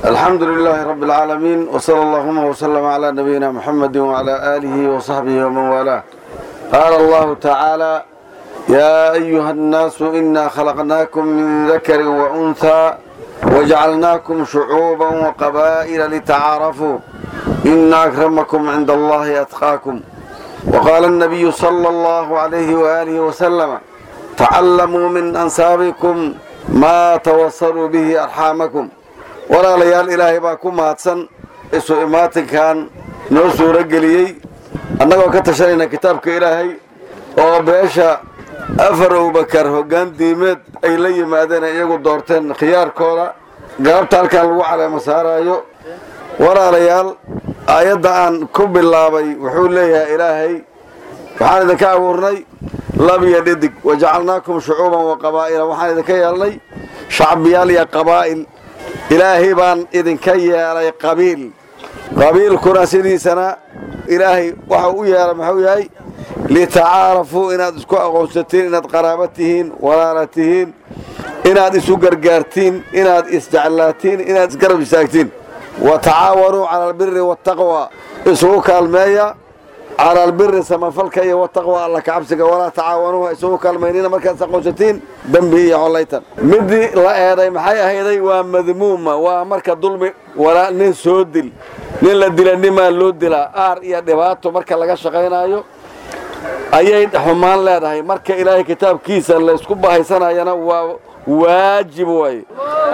الحمد لله رب العالمين وصلى اللهم وسلم على نبينا محمد وعلى آله وصحبه ومن والاه قال الله تعالى يا أيها الناس إنا خلقناكم من ذكر وأنثى وجعلناكم شعوبا وقبائل لتعارفوا إن أكرمكم عند الله أتقاكم وقال النبي صلى الله عليه وآله وسلم تعلموا من أنسابكم ما توصلوا به أرحامكم walaalayaal ilaahay baa ku mahadsan isu imaatinkan noo suuro geliyey annagoo ka tashanayna kitaabka ilaahay oo beesha afar abubakar hoggaan diimeed ay la yimaadeen ay iyagu doorteen khiyaarkooda galabta halkan lagu caleemo saaraayo walaalayaal aayadda aan ku bilaabay wuxuu leeyahay ilaahay waxaan idinka abuurnay lab iyo dhidig wajacalnaakum shucuuban wa qabaa'ila waxaan idinka yeelnay shacbiyaal iyo qabaa'il ilaahay baan idinka yeelay qabiil qabiilkuna sidiisana ilaahay waxa u yeelay muxuu yahay litacaarafuu inaad isku aqoonsatiin inaad qaraaba tihiin walaala tihiin inaad isu gargaartiin inaad isjeclaatiin inaad isgarab istaagtiin wa tacaawanuu cala albiri waataqwa isugu kaalmeeya cala albiri samafalka iyo wataqwa alla kacabsiga walaa tacaawanuuha isugu kaalmaynina markaad is aqoonsatiin dembi iyo collaytan midii la eeday maxay ahayday waa madmuuma waa marka dulmi walaa nin soo dil nin la dila nimaa loo dilaa aar iyo dhibaato marka laga shaqaynaayo ayay xumaan leedahay marka ilaahay kitaabkiisa laysku bahaysanayana waa waajib waaye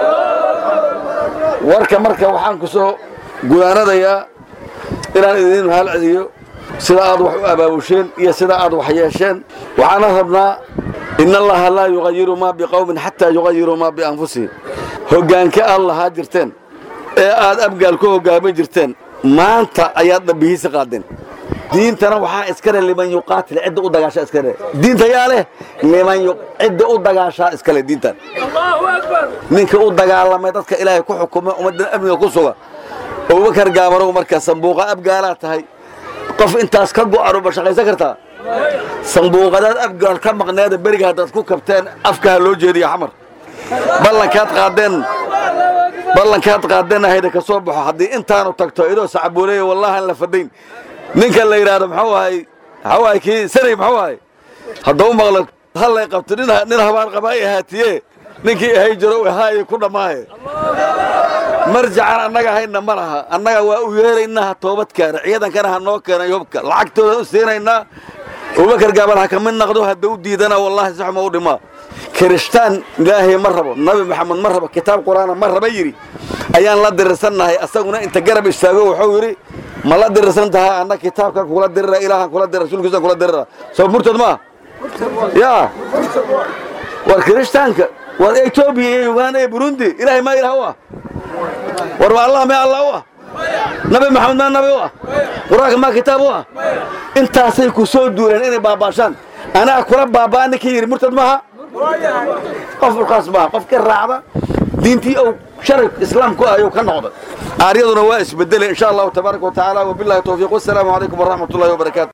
warka marka waxaan ku soo gudaanadayaa inaan idin mahal celiyo sida aad wax u abaabusheen iyo sida aad wax yeesheen waxaana rabnaa in allaha laa yuqayiru maa biqowmin xataa yuqayiruu maa bianfusihim hoggaanka aad lahaa jirteen ee aad abgaal ku hoggaamin jirteen maanta ayaad dhabbihiisa qaadeen diintana waxaa iskale liman yuqaatil cidda u dagaashaa iskale diinta yaa leh liman cidda u dagaashaa iskale diintan ninka u dagaalamay dadka ilaahay ku xukuma ummadda amniga ku suga abubakar gaabarow marka sambuuqa abgaalaa tahay qof intaas ka go'anu ma shaqaysan kartaa sambuuqadaad abgaal ka maqneeda beriga haddaad ku kabteen afka ha loo jeediya xamar ballankaad qaadeen ballankaad qaadeen ahayda ka soo baxo haddii intaanu tagto idoo sacabuuleeya wallahan la fadayn ninka la yidhaahdo muxuu ahay muxuu ahay kii sanay muxuu ahay haddau maqlo hallay qabto nin nin habaan qabaa i ahaatiye ninkii ahay jiro ahaaye ku dhammaaye marjacan annaga hayna ma laha annaga waa u yeeraynaa toobad keena ciidankana ha noo keenay hubka lacagtooda u siinaynaa abubakar gaabal ha ka mid naqdo hadda u diidana wallahi saxuma u dhimaa kirishtaan ilaahay ma rabo nabi maxamed ma rabo kitaab qur'aana ma raba yidhi ayaan la dirirsannahay asaguna inta garab istaago wuxuu yidhi ma la dirirsan tahay anna kitaabkan kula dirira ilaahan kula dirira rasuulkiisan kula dirira soo murtad maa yaa war kirishtaanka war etoobiya iyo uganda iyo burundi ilaahay maa ilaah u ah war ma allah mee allah u ah nabi maxamed maa nabi u ah qur-aanka maa kitaab u ah intaasay ku soo duuleen inay baabaashaan anaa kula baabaa ninkii yidhi murtad maaha qof ulkaas maaha qofkii raacda diintii ou sharaf islaamku ayuu ka noqday aaryaduna waa isbedelay insha allahu tabaaraka wa tacaala wabillahi towfiiq wassalaamu calaykum waraxmat ullahi wabarakaatu